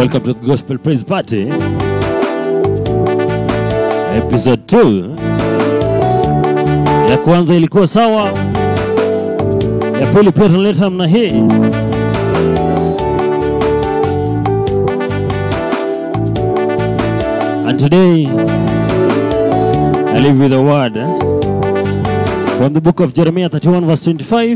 Welcome to the Gospel Praise Party. Episode 2. Ya kwanza ilikuwa sawa. Ya pili pia tunaleta namna hii. And today I live with a word eh, from the book of Jeremiah 31 verse 25.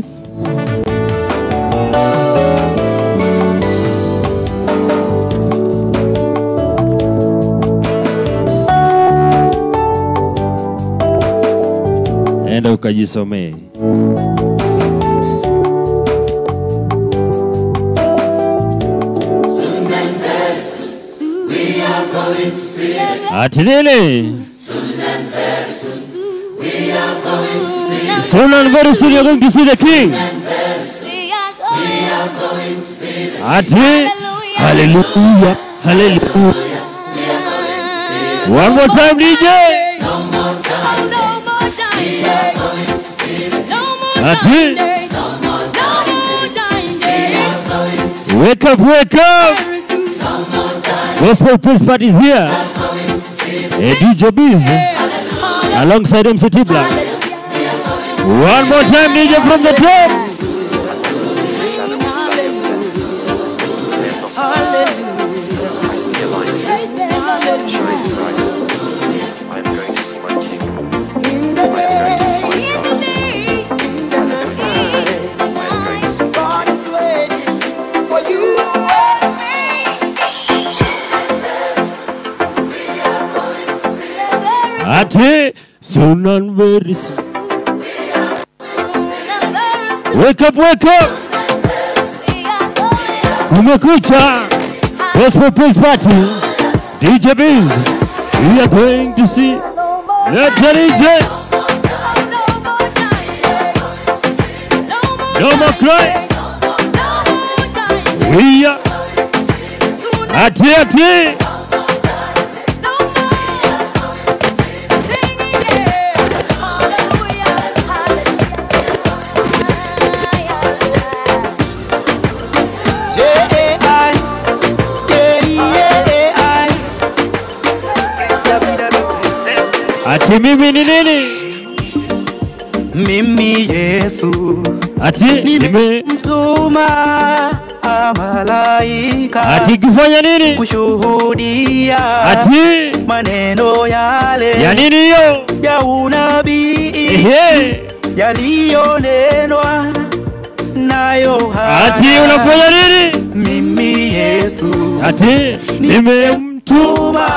Enda ukajisomee. Ati nini? Soon and very soon you're going to see the king. Ati hallelujah, hallelujah. One more time DJ. Ati wake up, wake up. Gospel Praise Party is here. A DJ Biz alongside MC T Black. One more time, DJ from the top. I'm going to see my king. I am going to see my God. I am going to see Ati soon and very soon. Wake up, wake up. Kumekucha. Gospel Praise Party. DJ Biz. We are going to see. Let the DJ. No more cry. We are. Ati, ati. Ati mimi ni nini? Mimi Yesu Ati nime. mtuma malaika Ati kufanya nini? kushuhudia Ati maneno yale ya nini hiyo? ya unabii Ehe. yaliyonenwa na Yohana. Ati unafanya nini? Mimi Yesu Ati nimemtu. tuma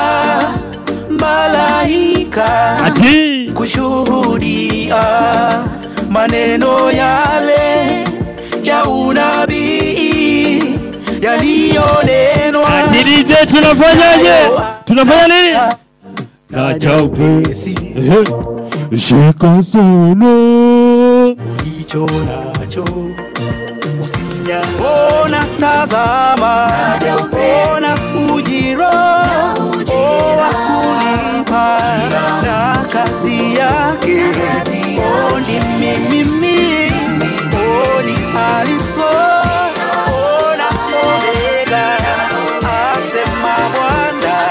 malaika Ati kushuhudia maneno yale ya unabii yaliyonenwa ati DJ tunafanyaje? Tunafanya nini? Nacha upesi. Ehe. Shika sana. hicho nacho usinyang'ona, tazama ona ujiro wa kulipa na kazi yake oni mimimi oni alipo ona omega asema Bwana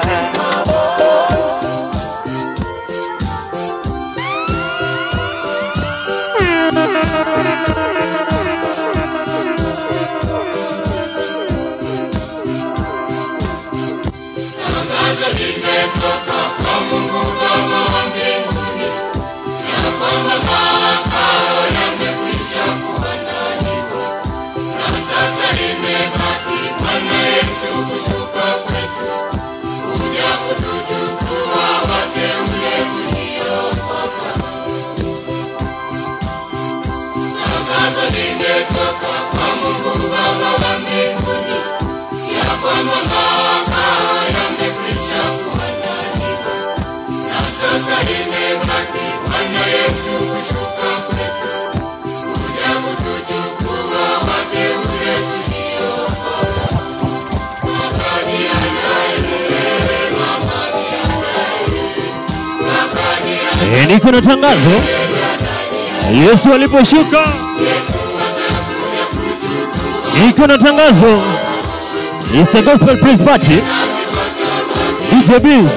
Eh, niko na tangazo. Yesu aliposhuka, niko na tangazo. It's a gospel praise party. DJ Biz.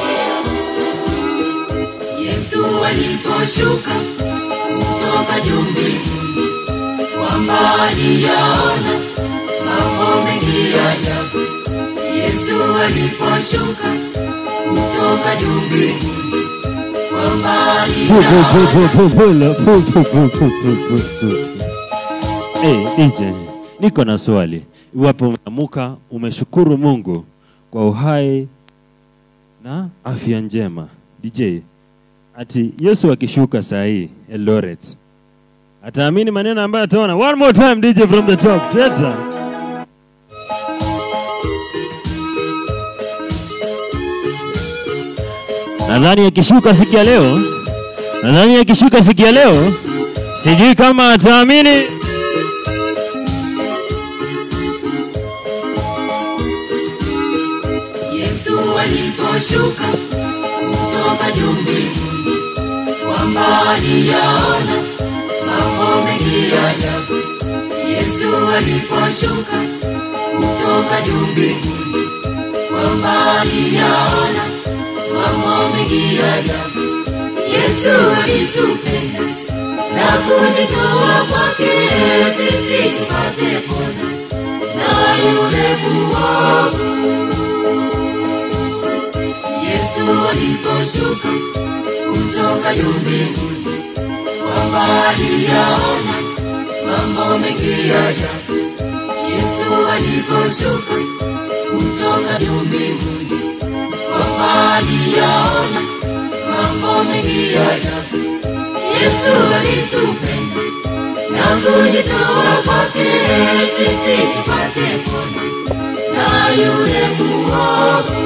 Yesu aliposhuka kutoka juu mbinguni, kwamba aliyaona mambo mengi ya ajabu. Yesu aliposhuka kutoka juu mbinguni, kwamba Pu- pu- pu- aliyaona pu- pu- pula, pu- pu- pu- pu- pu- pu- pu. Hey, DJ, niko na swali. Iwapo umeamuka umeshukuru Mungu kwa uhai na afya njema, DJ, ati Yesu akishuka saa hii Eldoret, ataamini maneno ambayo ataona? One more time DJ from the top. Cheta. Nadhani akishuka siku ya leo, nadhani akishuka siku ya leo, sijui kama ataamini. Yesu aliposhuka kutoka juu mbinguni, kwamba aliyaona mambo mengi ya ajabu. Yesu aliposhuka kutoka juu mbinguni, kwamba aliyaona mambo mengi ya ajabu. Yesu alitupenda na kujitoa kwake sisi tupate pona na yule muovu Yesu aliposhuka kutoka juu mbinguni, kwamba aliyaona mambo mengi ya ajabu. Yesu aliposhuka kutoka juu mbinguni, kwamba aliyaona mambo mengi ya ajabu. Yesu alitupenda na kujitoa kwake sisi tupate pona na yule muovu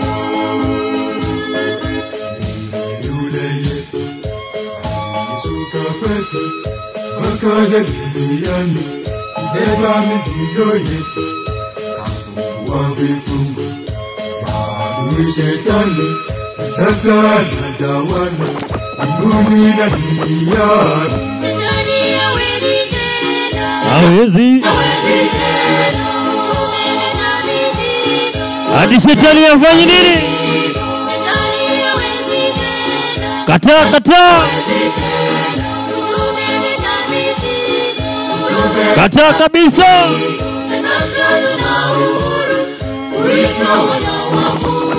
yule Yesu alishuka kwetu akaja duniani kubeba mizigo yetu, kafungua vifungo vya adui shetani, na sasa anatawala mbinguni na duniani. Shetani hawezi tena, Hawezi hawezi tena kutumikisha mizigo. hadi shetani afanye nini? Shetani hawezi tena, Kataa, kataa, hawezi tena kutumikisha mizigo. kataa kabisa. Na sasa tuna uhuru kuitwa wana wa Mungu.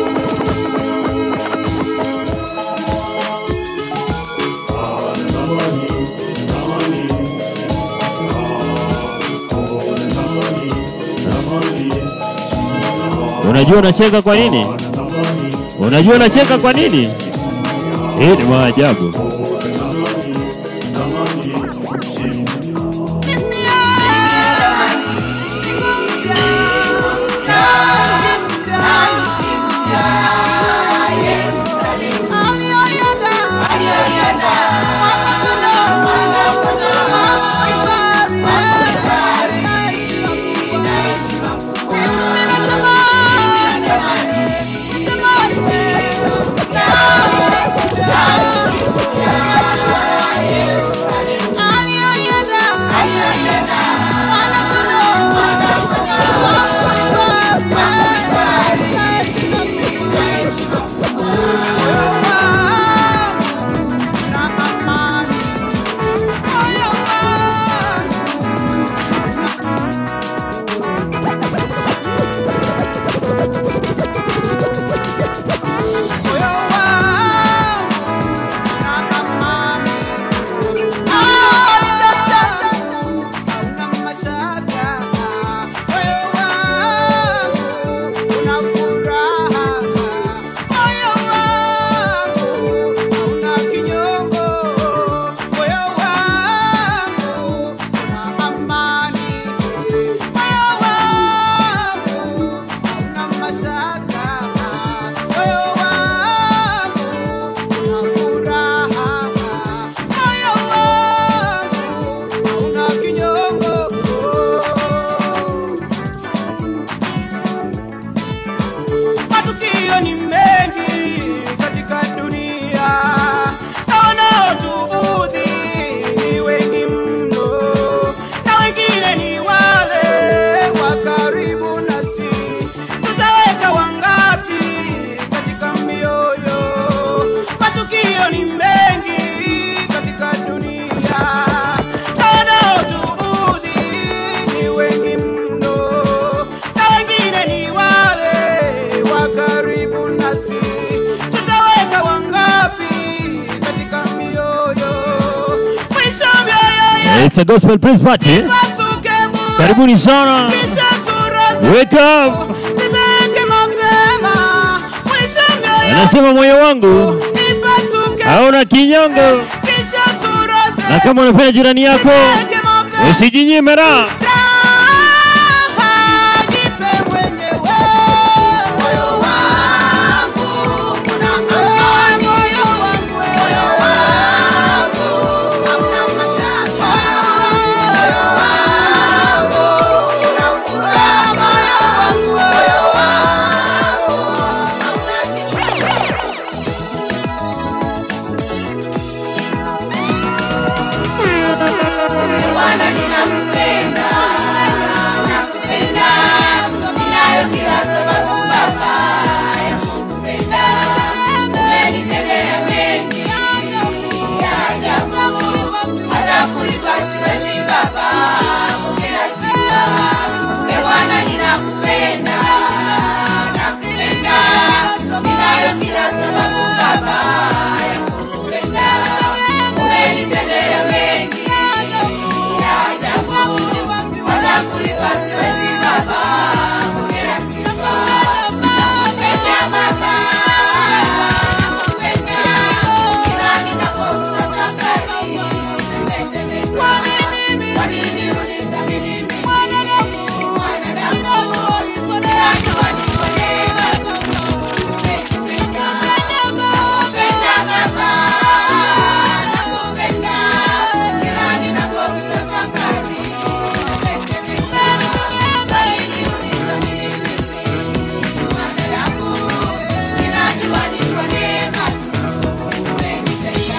Unajua unacheka kwa nini? Unajua unacheka kwa nini? Hii ni maajabu. It's a gospel praise party. Pasuke bure, Karibuni sana. kisha sura Wake up. zitenge mapema. Mwisho mioyo Anasema moyo wangu ipasuke, hauna kinyongo, kisha sura na kama unapenda jirani yako zitenge mapema. usijinyime raha. Raha jipe mwenyewe. Moyo wangu una amani. Moyo wangu, moyo wangu hauna mashaka. Moyo wangu una furaha. Moyo wangu, moyo wangu hauna Bwana ninakupenda, nakupenda, ninayo kila sababu Baba ya kukupenda. Umenitendea mengi ya ajabu, hata kulipa siwezi Baba, pokea sifa. Ee Bwana ninakupenda, nakupenda, ninayo kila sababu Baba ya kukupenda. Umenitendea mengi ya ajabu, hata kulipa siwezi Baba, pokea sifa. Nakupenda Baba, nakupenda, kila ninapokutafakari, nimetendeka. Kwa nini unithamini mimi? Mwanadamu, ninajua niko neema tu. Umenipenda, nakupenda Baba, nakupenda, kila ninapokutafakari, nimetendeka. Kwa nini unithamini mimi? Mwanadamu, ninajua niko neema tu. Umenipenda.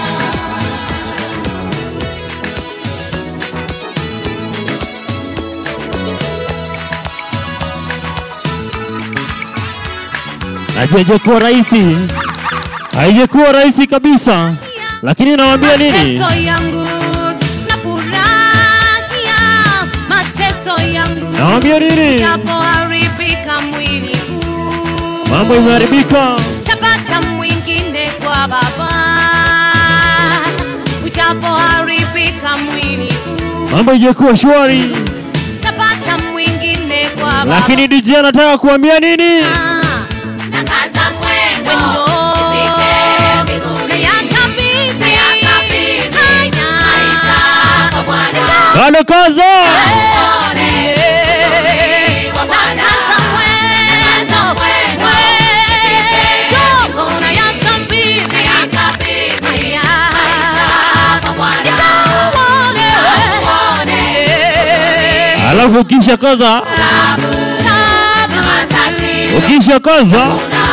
Najua haijakuwa rahisi, haijakuwa rahisi kabisa, lakini nawaambia nini? Mateso yangu nafurahia, mateso yangu Nawaambia nini? japoharibika mwili huu, Mambo imeharibika, tapata mwingine kwa Baba. Ujapoharibika mwili huu, mambo haijakuwa shwari, tapata mwingine kwa Baba. lakini DJ anataka kuambia nini? Nakaza mwendo, nifike mbinguni, yakabidhi maisha kwa Bwana. Bado kaza, alafu ukisha kaza, ukisha kaza,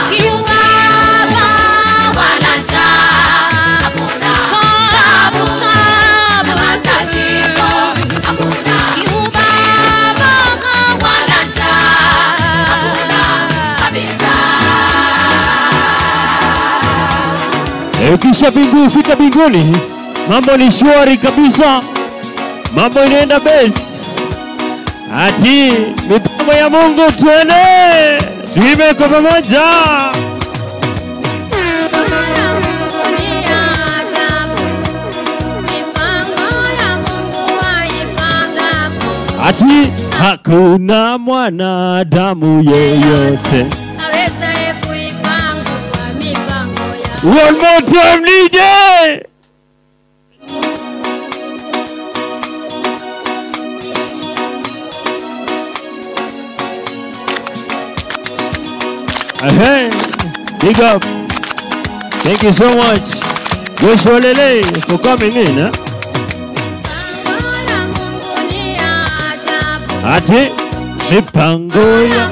e, ukisha bingu fika binguni, mambo ni shwari kabisa, mambo inaenda best. Ati mipango ya Mungu, twende tuime kwa pamoja. Ati hakuna mwanadamu yeyote. One more time, DJ. Hey, big up. Thank you so much. Joshua Lele for coming in. Eh? Ati mipango ya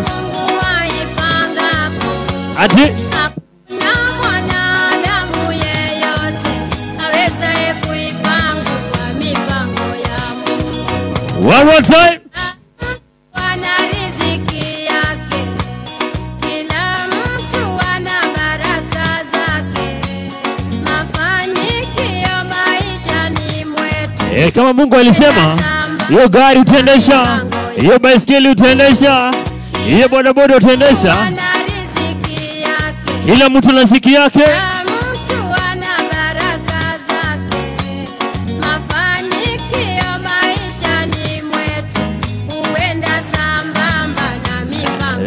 ati Na mwanadamu yeyote awezaye kuipangua mipango ya Mungu. one more time. Wana riziki yake, kila mtu ana baraka zake. Mafanikio maishani mwetu Eh, kama Mungu alisema hiyo gari utaendesha, hiyo baiskeli utaendesha, hiyo bodaboda utaendesha, wana riziki yake, kila mtu na ziki yake. kila mtu ana baraka zake. Mafanikio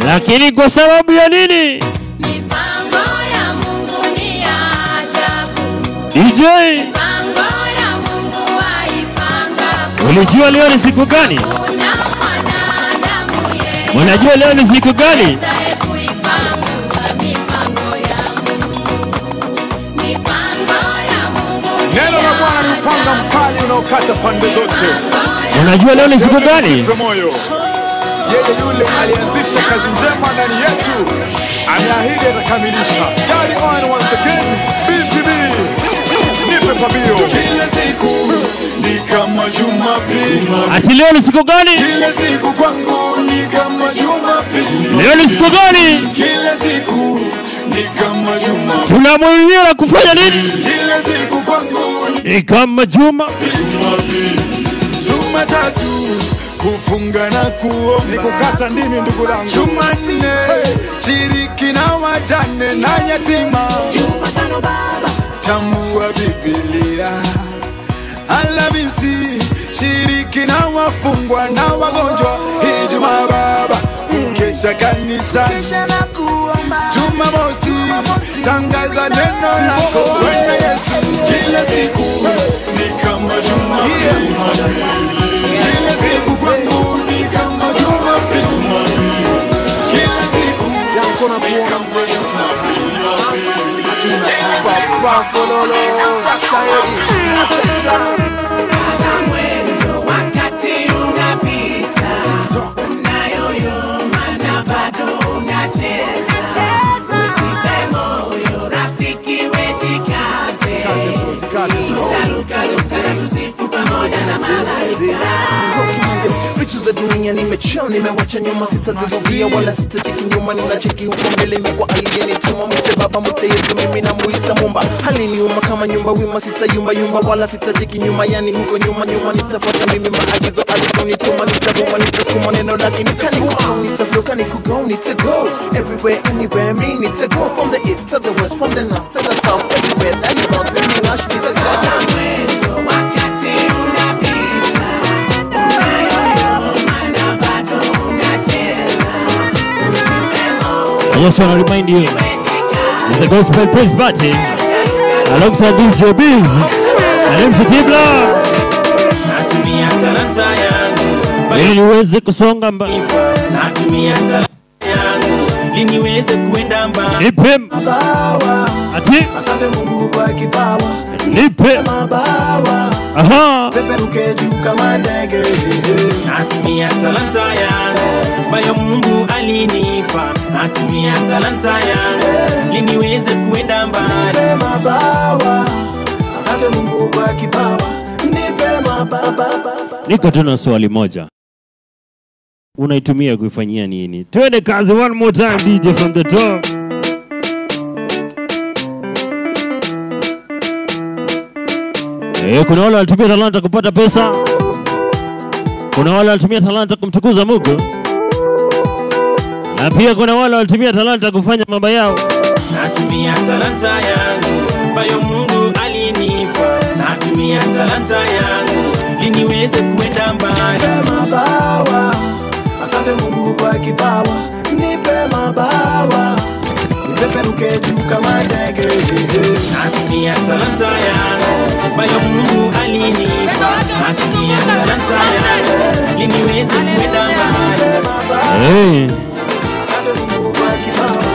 lakini kwa sababu ya nini? Mipango ya Mungu ni ya ajabu. DJ, Mipango ya Mungu haipanga. ulijua leo ni siku gani? Kuna mwanadamu yeye Unajua leo ni siku gani? awezaye kuipangua mipango ya Mungu. Mipango ya Mungu ni Neno la ya Bwana ni upanga ajabu. mkali unaokata pande zote. Unajua leo ni siku gani? Usife moyo. Yeye yule alianzisha kazi njema ndani yetu ameahidi atakamilisha. Daddy on once again, BCB. Nipe pabio. Kila siku ni kama Jumapili. Ati leo ni siku gani? Kila siku kwangu ni kama Jumapili. Leo ni siku gani? Kila siku ni kama Jumapili. Tunamwingia kufanya nini? Kila siku kwangu ni Ni kama Juma. Jumatatu kufunga na kuomba, ni kukata ndimi ndugu langu. Jumanne shiriki na wajane na yatima. Jumatano baba chambua Biblia. Alhamisi shiriki na wafungwa na wagonjwa. Ijumaa baba mkesha kanisa. Jumamosi tangaza neno lako Bwana Yesu. Kila siku ni kama Jumapili. Kila siku kwangu ni kama Jumapili. Kila siku ni kama vitu za dunia nimechoa nimewacha nyuma sitazirudia wala sitajiki nyuma ninacheki huko mbele imekuwa aliyenituma mwite baba mwite yesu mimi namuita mumba haliniuma kama nyumba wima sitayumba yumba wala sitajiki nyuma yani huko nyuma nyuma nitafuata mimi maagizo alizonituma nitavuma nitasukuma neno lake nikaniwao nitavyoka nikugo nitago everywhere anywhere me need to go from the east to the west from the north to the south everywhere that you want baby rush me to go I just want to remind you, it's a gospel praise party alongside DJ Biz and MC Tibla natumia talanta yangu ili niweze kusonga mbali. natumia talanta yangu ili niweze kuenda mbali Nipe bawa ati asante mungu kwa kipawa nipe mabawa aha peperuke juu kama ndege natumia talanta yangu ambayo mungu alinipa natumia talanta yangu ili niweze kuenda mbali nipe mabawa asante mungu kwa kipawa nipe mabawa niko tu na swali moja unaitumia kuifanyia nini twende kazi one more time dj from the top Eh, kuna wale wanatumia talanta kupata pesa kuna wale wanatumia talanta kumtukuza mungu na pia kuna wale wanatumia talanta kufanya mambo yao natumia talanta yangu ambayo mungu alinipa natumia talanta yangu ili niweze kuenda mbali nipe mabawa asante mungu kwa kipawa nipe mabawa nipeperuke juu kama ndege natumia talanta yangu ambayo mungu alinipa natumia talanta yangu ili niweze kuenda mbali hey. asante mungu kwa kipawa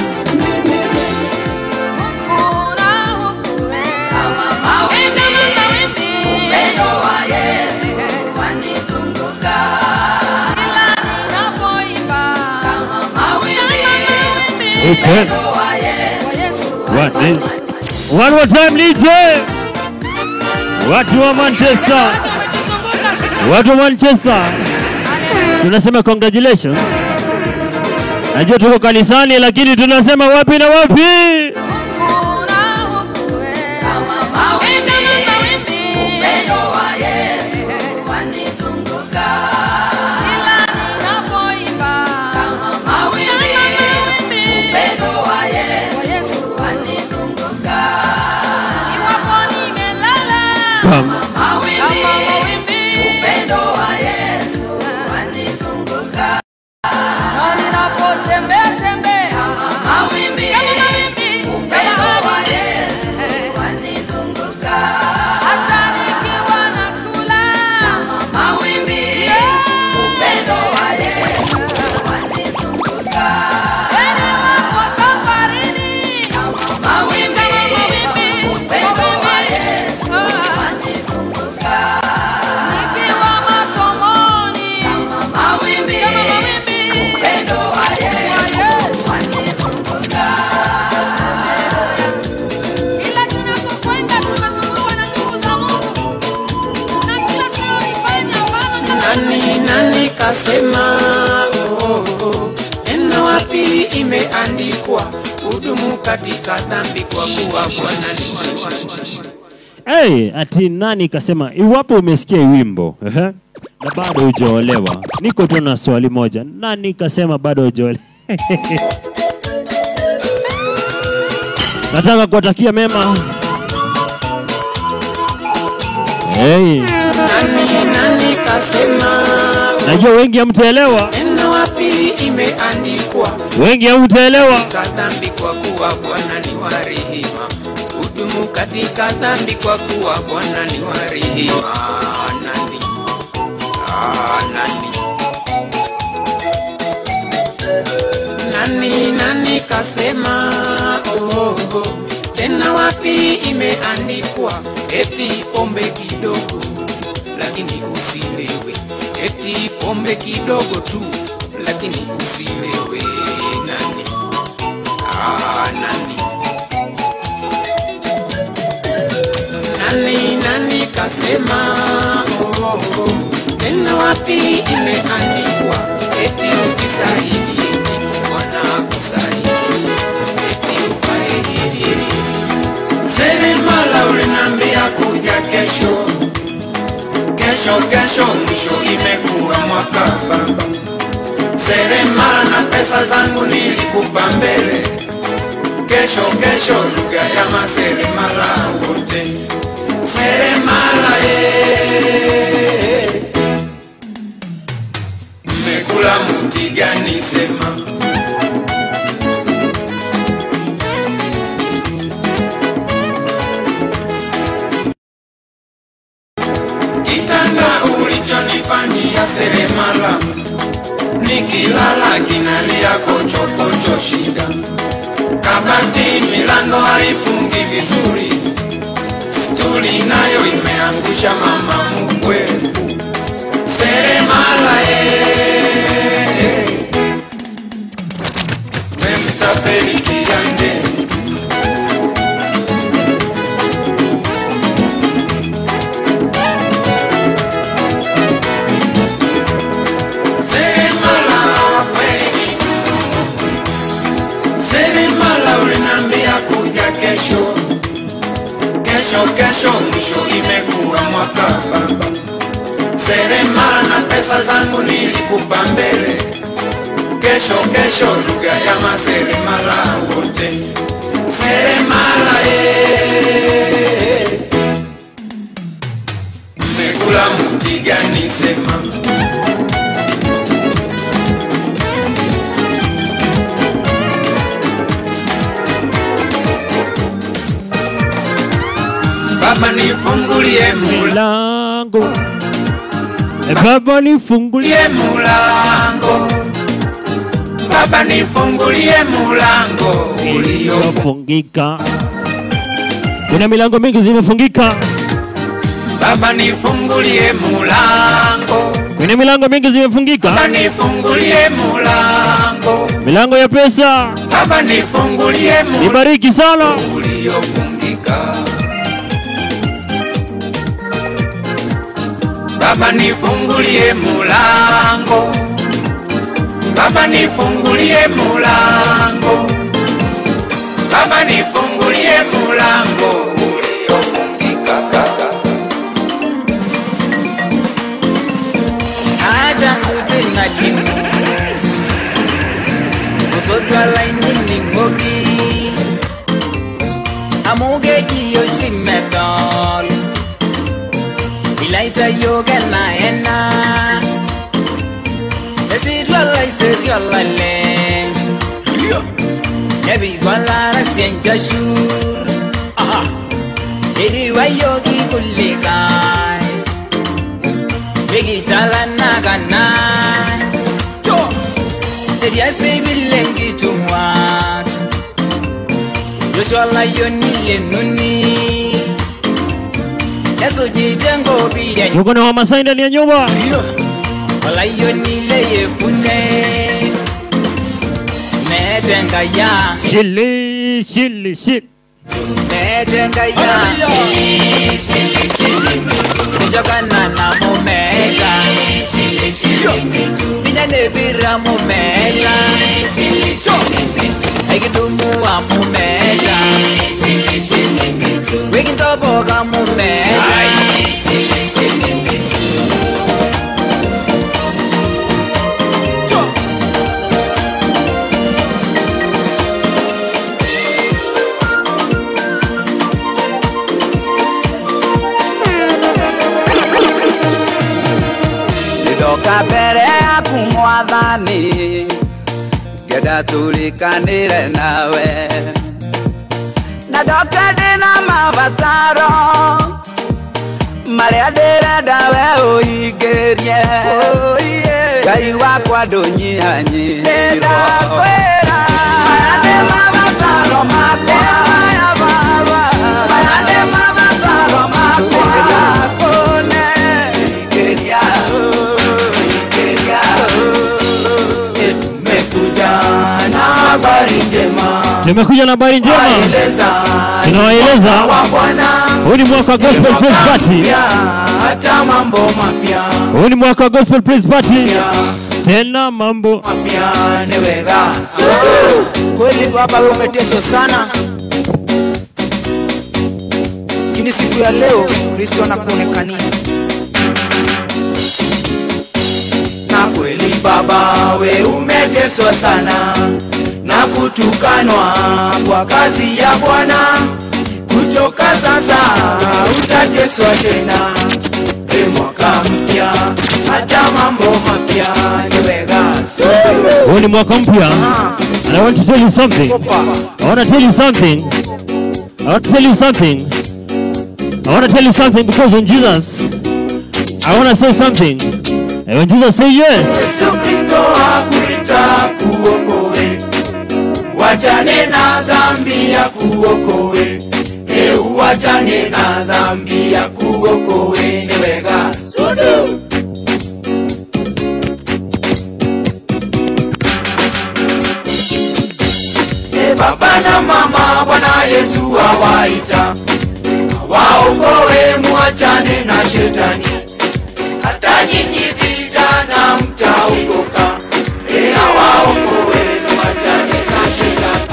Okay. One, one more time DJ. Watu wa Manchester. Watu wa Manchester. Tunasema congratulations. Najua tuko kanisani lakini tunasema wapi na wapi? Come. Ninapotembea kasema oh, oh, oh. Neno wapi imeandikwa hudumu katika dhambi kwa kuwa Bwana ni mwema. Hey, ati nani kasema iwapo umesikia hii wimbo ehe, na bado hujaolewa, niko tu na swali moja. Nani kasema bado hujaolewa? Nataka kuwatakia mema. Hey, Nani nani kasema najua wengi hamtaelewa, neno wapi imeandikwa wengi hamtaelewa. katika dhambi kwa kuwa Bwana ni wa rehema. Hudumu katika dhambi kwa kuwa Bwana ni wa rehema. Nani? Ah, nani? Nani nani kasema oh, oh. Tena wapi imeandikwa eti pombe kidogo lakini usilewe, eti pombe kidogo tu lakini usilewe. Nani? Ah, nani? Nani nani kasema oh, oh, oh. Tena wapi imeandikwa eti ukisaidie Bwana akusaidie, eti ufae hili Seremala uliniambia kuja kesho, kesho kesho, mwisho imekuwa mwaka baba. Seremala na pesa zangu nilikupa mbele, kesho kesho, lugha ya maseremala wote. Seremala ye, mmekula mti gani? Sema kitanda ulichonifanyia seremala, nikilala kinalia kochokocho shida, kabati milango haifungi vizuri, stuli nayo imeangusha mama mkwepu, seremala ye memtapeli kiande Seremala wa kweli, Seremala uliniambia kuja kesho, kesho kesho, mwisho imekuwa mwaka baba. Seremala na pesa zangu nilikupa mbele, kesho kesho, lugha ya maseremala wote. Seremala ye, mmekula mti gani? Sema. Baba nifungulie Milango e baba nifungulie mulango, Baba nifungulie mulango ulio uliofungika. Kuna milango mingi zimefungika, Baba nifungulie mulango, kuna milango mingi zimefungika, Baba nifungulie mulango, milango ya pesa. Baba nifungulie mulango Ibariki sana. uliofungika. Baba nifungulie mulango, Baba nifungulie mulango, Baba nifungulie mulango uliofungika. Aja kutina limus Kusotwa laini ningogi Amuge kiyo simedol Ilaita yoga na ena Esidwa la iserio la le Nebi kwa lara sienja shur Aha Iri wa yogi kulikai Bigi tala nagana Cho Edia se bilengi tumwat Joshua la yoni lenuni Yesu jitengo bide Tuko na Wamasai ndani ya nyumba. Wala yoni le yefune Netenga ya Shili, shili, shili. Netenga ya Shili, shili, shili Nijokana na mumega Shili, shili, shili ebira mumela ekidumuwa mumela wekintoboka mumela ndoka mbere yaku mwathani ngenda tulikanire nawe na ndoka ndina mabataro marĩa ndĩrenda we ũhingĩrie ngai wakwa ndũnyihanyihirwo maya nĩ mabataro makwa maya nĩ mabataro makwa kũne hingĩria hingĩria tumekuja na habari njema tumekuja na habari njema tunawaeleza huu ni mwaka wa gospel praise party hata mambo mapya huu ni mwaka wa gospel praise party tena mambo mapya ni wega kweli baba wewe umeteswa sana lakini siku ya leo kristo anakuonekania na kweli baba we umeteswa sana na kutukanwa kwa kazi ya bwana kutoka sasa utateswa tena e mwaka mpya hata mambo mapya ni wega huu ni mwaka mpya and I want to tell you something I want to tell you something I want to tell you something I want to tell you something because when Jesus I want to say something and when Jesus say yes Yesu Kristo akuita kuokoe, wachane na dhambi ya kuokoe, e wachane na dhambi ya kuokoe, ni wega sudu e baba na mama, Bwana Yesu awaita waokoe, muachane na shetani hata nyinyi vijana mtaokoka, e awaokoe, muachane na shetani.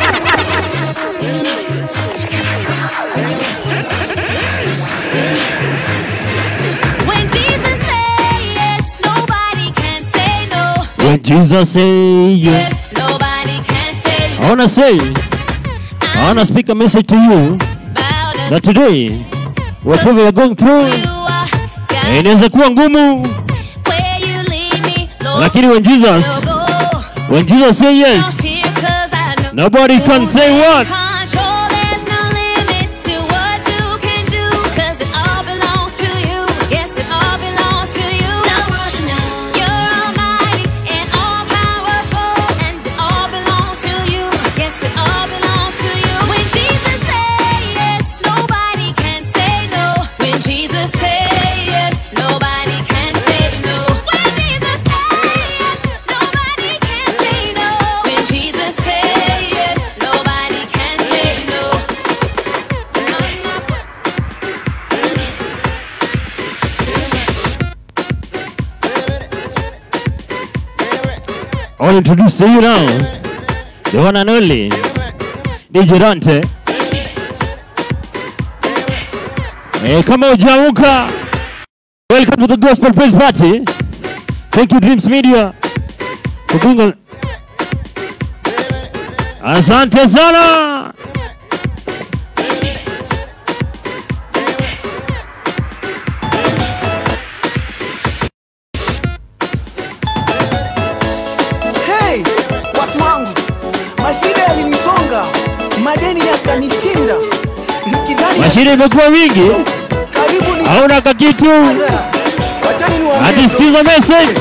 When Jesus say yes, nobody can say no. when Jesus say yes Nobody can say I want to say I want to speak a message to you that today whatever you're going through eh, inaweza kuwa ngumu lakini when Jesus when Jesus say yes nobody can say what control. There's no limit to what you can do, 'cause it all belongs to you. Yes, it all belongs to you. You're almighty and all powerful, and it all belongs to you. Yes, it all belongs to you. When Jesus say yes, nobody can say no. When Jesus say yes, nobody can say no. When Jesus say yes, nobody can say no. When Jesus say yes, nobody can say no. I want to introduce to you now the one and only DJ Dante. Eh, kama hujaamka, welcome to the Gospel Praise Party. Thank you Dreams Media for being on. Asante sana. Hey, watu wangu, mashida yalinisonga, madeni yakanishinda, nikidhani Mashine imekuwa mingi, karibu ni hauna kakitu. wachani niwaambie Hadi sikiza message.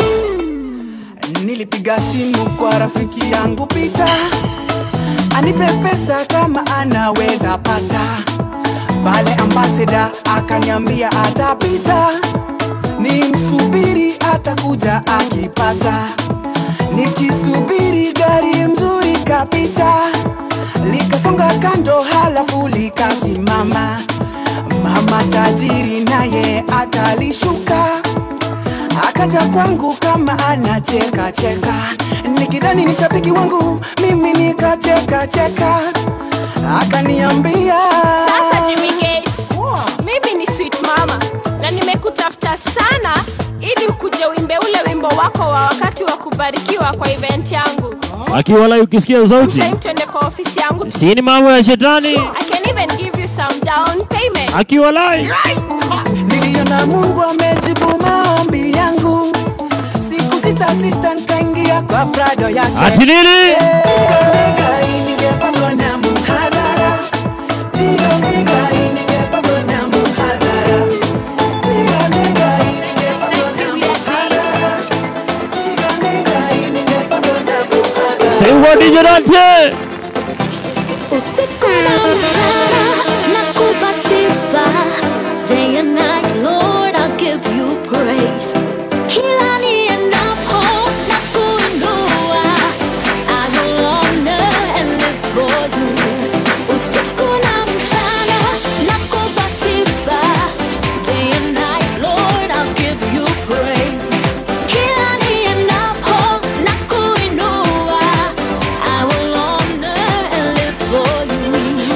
Nilipiga simu kwa rafiki yangu Pita anipe pesa kama anaweza pata. Pale ambasada akaniambia atapita, ni msubiri atakuja akipata. Nikisubiri gari mzuri kapita, likasonga kando halafu likasimama. Mama tajiri naye akalishuka akaja kwangu kama anacheka cheka, nikidhani ni shabiki wangu, mimi nikacheka cheka, akaniambia Sasa Jimmy Gage, mimi ni sweet mama na nimekutafuta sana ili ukuje uimbe ule wimbo wako wa wakati wa kubarikiwa kwa event yangu. Akiwa lai ukisikia sauti. Time tuende kwa ofisi yangu. Si ni mambo ya shetani. I can even give you some down payment. Akiwa lai. Niliona Mungu amejibu maombi yangu, siku sita sita nikaingia kwa Prado yake. Ati nini? Nikapiga hii ningepatwa na mhadhara. Nikapiga hii ningepatwa na mhadhara. Nikapiga hii ningepatwa na mhadhara. Nikapiga hii ningepatwa na mhadhara. Say what did you dance? Usiku na mchana nakupa sifa. Day and night, Lord, I'll give you praise. Kila niendapo nakuinua. I will honor and live for you. Usiku na mchana nakupa sifa. Day and night, Lord, I'll give you praise. Kila niendapo nakuinua. I will honor and live for you.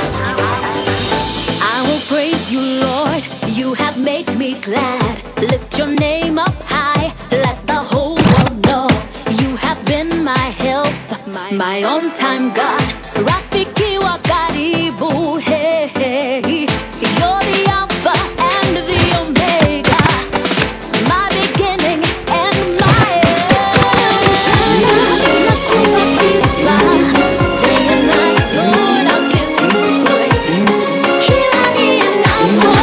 I will praise you, Lord. You have made me glad. Lift your name up high. Let the whole world know you have been my help, my, my on time God. Rafiki wa karibu, hey, hey. You're the Alpha and the Omega. My beginning and my end. Day and night, Lord, I'll give you praise. Kila niendapo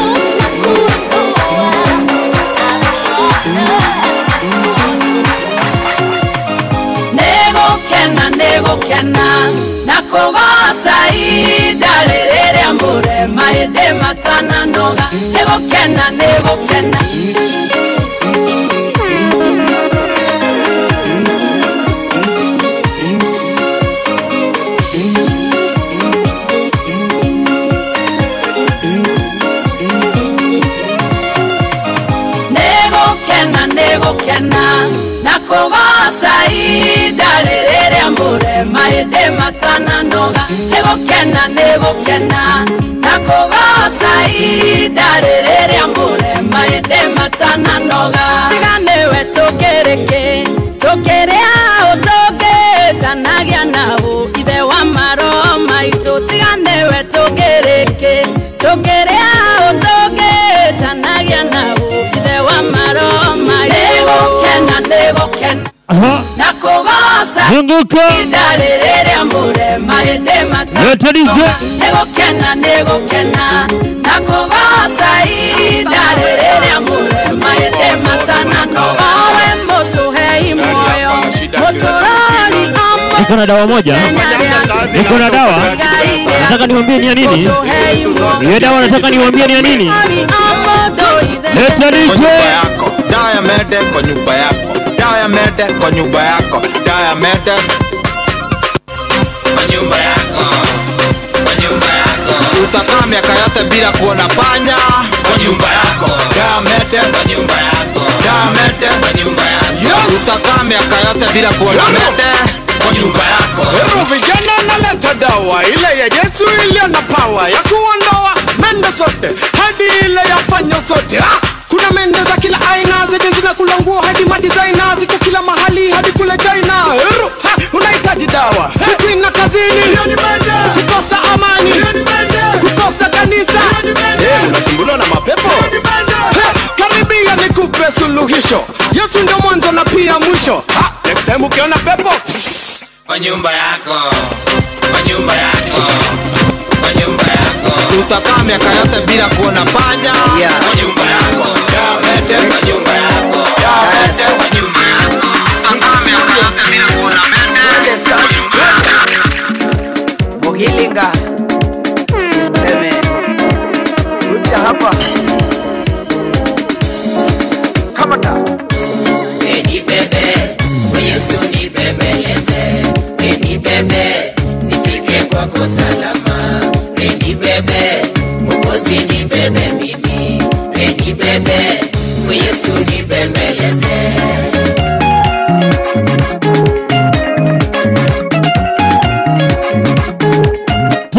negukena negukena nakugoca ida rĩrĩa mũrema ĩndĩ matananoga negukena negukena negukena negukena nakugoca ida rĩrĩa mũrema ĩndĩ matananoga negukena negukena nakugoca ida rĩrĩa mũrema ĩndĩ matananoga tiga nĩwe tũkĩrĩkĩ tũkĩrĩa ũtũngĩtanagia nao ithe wa maro maitũ tiga nĩwe tũkĩrĩkĩ tũkĩrĩa ũtũngĩtanagia nao ithe wa maro maitũ nĩgũkena nĩgũkena na kũgoca Zunguka. ida rĩrĩa mũrema ĩndĩ Leta DJ. nĩgũkena nĩgũkena na kũgoca ida rĩrĩa mũrema ĩndĩ matananoga we mũtũhei muoyo mũtũrori Niko na dawa moja. Niko na dawa. Nataka niwaambie ni ya nini? Hiyo dawa nataka niwaambie ni ya nini? Leta DJ. Diamede kwa nyumba yako, Diamede kwa nyumba yako, Diamede kwa nyumba yako, kwa nyumba yako. Utakaa miaka yote bila kuona panya kwa nyumba yako, Diamede kwa nyumba yako, Diamede kwa nyumba yako. Utakaa miaka yote bila kuona mede kwa nyumba yako. Hero vijana naleta dawa ile ya Yesu iliyo na pawa ya kuondoa mende zote hadi ile ya fanyo zote ah! kuna mende za kila aina zenye zinakula nguo hadi madizaina ziko kila mahali hadi kule China. Hero ha, unahitaji dawa fitina kazini, kukosa amani, kukosa kanisa, Je, unasumbuliwa na mapepo? Ha, Karibia nikupe suluhisho. Yesu ndio mwanzo na pia mwisho. Ha, next time ukiona pepo Kwa nyumba yako, kwa nyumba yako, kwa nyumba yako. Utakaa miaka yote bila kuona panya kwa nyumba yako, Diamede kwa nyumba yako, Diamede kwa nyumba yako. Utakaa miaka yote bila kuona mede kwa nyumba yako. Mugilinga Sisteme Kucha hapa Kamata Eni bebe, Yesu nibembeleze. Eni bebe, nifike kwako salama. Eni bebe, Mwokozi nibebe mimi. Eni bebe, Yesu nibembeleze.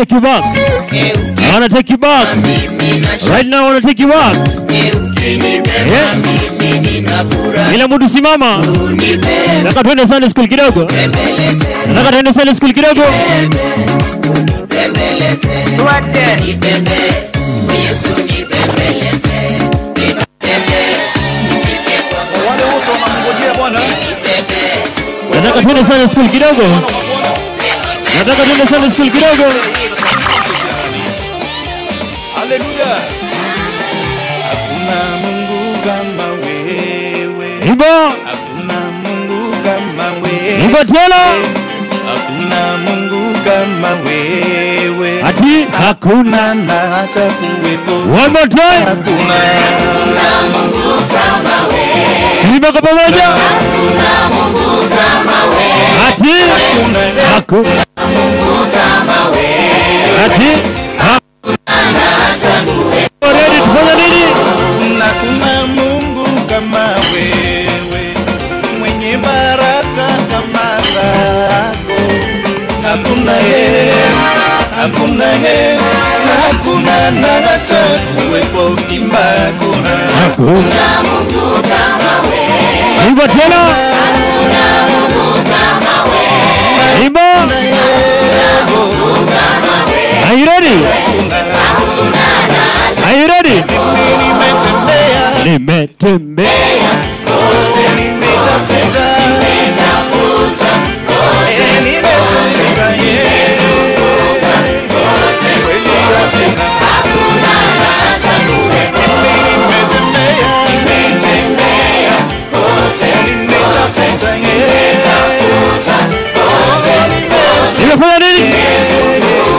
take you back. I wanna take you back. Right now I wanna take you back. Yeah. Ila mudu simama. Nataka twende Sunday school kidogo. Nataka twende Sunday school kidogo. Wale wote wanamngojea Bwana. Nataka twende Sunday school kidogo. Nataka twende Sunday school kidogo. Haleluya. Hakuna Mungu kama wewe. Imba. Hakuna Mungu kama wewe. Imba tena. Hakuna Mungu kama wewe. Ati hakuna na hata kuwepo. One more time. Hakuna. Hakuna Mungu kama wewe. Tuimbe kwa pamoja. Ati hakuna Ati Ready tufanye nini? Na kuna Mungu kama wewe, mwenye baraka kama zako. Hakuna yeye, hakuna yeye, na hakuna na hata kuwepo imba hakuna. Hakuna Mungu kama wewe. Imba tena. Imba. Are you ready? Are you ready? Nimetembea. Nimefanya nini?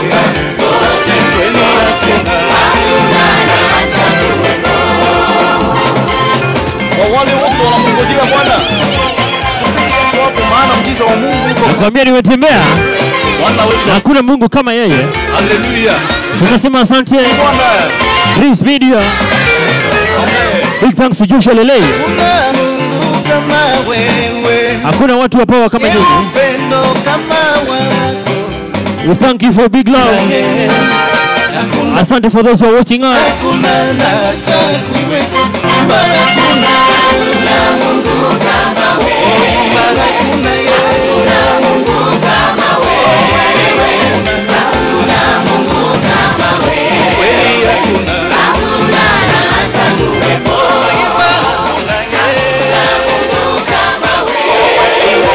Kwa wale wote wanamngojea Bwana. Subiri hapo hapo maana mjiza wa Mungu uko. Nakwambia nimetembea. Bwana wetu. Na hakuna Mungu kama yeye. Haleluya. Tunasema asante. Bwana. Dreams Media. Big thanks to Joshua Lele. Hakuna Mungu kama wewe, Hakuna watu wa power kama nyinyi. upendo kama wako. We thank you for big love. Asante for those who are watching us. Hakuna na hata kuwepo imba hakuna. Hakuna Mungu kama wewe, imba hakuna yeye. Hakuna Mungu kama wewe, hakuna Mungu kama wewe, kweli hakuna. Hakuna na hata kuwepo imba hakuna yeye. Hakuna Mungu kama wewe,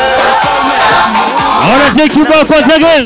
I want to take you back once again.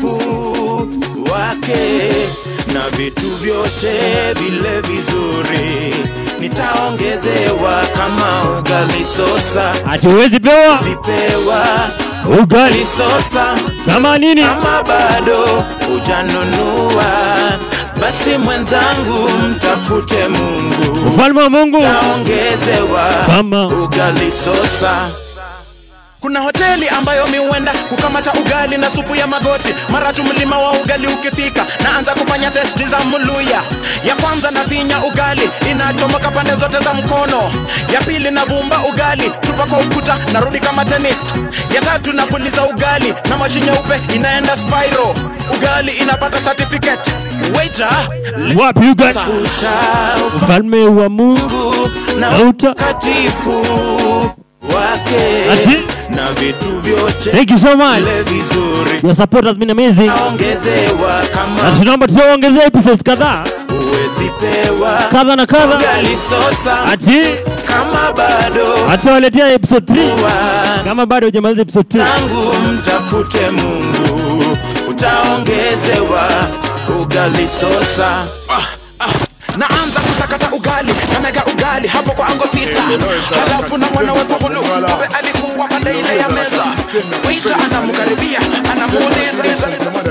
wake na vitu vyote vile vizuri nitaongezewa kama ugali sosa Ati huwezi pewa zipewa ugali sosa kama nini? kama bado hujanunua basi mwenzangu mtafute Mungu Ufalme wa Mungu taongezewa kama ugali sosa kuna hoteli ambayo mi huenda kukamata ugali na supu ya magoti mara tu mlima wa ugali ukifika naanza kufanya testi za muluya ya kwanza na vinya ugali inachomoka pande zote za mkono ya pili na vumba ugali tupa kwa ukuta narudi kama tenis ya tatu napuliza ugali na mashi nyeupe inaenda spiro ugali inapata certificate waiter Wapi ugali? Ufalme wa Mungu na na uta utakatifu wake Ati? na vitu vyote Thank you so much. vile vizuri Your support has been amazing. ongezewa Na kama tunaomba tuongezee episodes kadhaa uwezi pewa kadha na kadha. ugali sosa Ati kama bado atawaletea episode 3 kama bado hujamaliza episode 2. tangu mtafute Mungu utaongezewa ugali sosa ah, ah. naanza kusakata ugali na mega ugali hapo kwa ango pita halafu na mwana wa pahulu kumbe alikuwa pande ile ya meza wita anamkaribia anamuuliza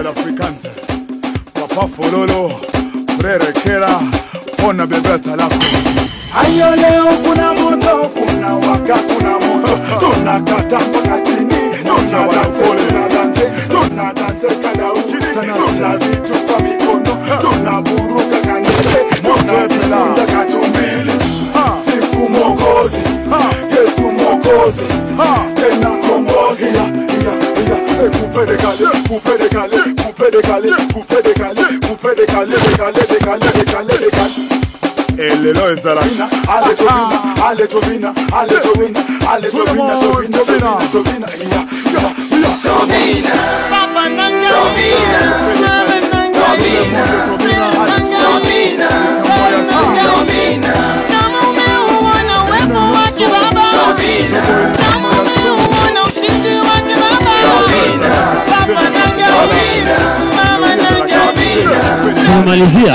Papa Fololo, Frere Kera, ona bebeta lako. Hayo leo kuna moto, kuna waka, kuna moto, tunakata mpaka chini, tunadanse, tunadanse, tunadanse kada ukini, tunazitupa mikono, tunaburuka kanise, tunazikunja katumbili, sifu Mwokozi, Yesu Mwokozi, tena kombozi, iya, iya, iya, eh, kupede kale, kupede kale, kupede décalé, coupé décalé, coupé décalé, décalé, décalé, décalé, décalé. elelo ezala Ale Tobina, ale Tobina, ale Tobina, ale Tobina, Tobina, Tobina, Tobina, yeah, yeah, yeah. Tobina, Papa Nanga, Tobina, Tobina, Tobina, Tobina, kama umeuona uwepo wake Baba, kama umeuona ushindi wake Baba, Papa Nanga, Mama Nanga, tumemalizia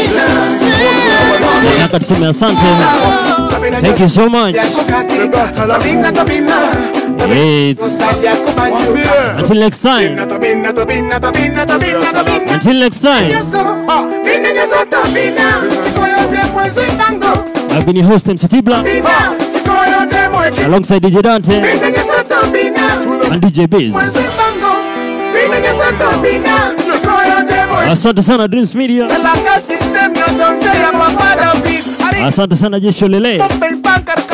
nataka tuseme asante thank you so much Hey, until next time until next time I've been your host MC Tibla alongside DJ Dante and DJ Biz asante sana Dreams Media asante sana Jesho Lele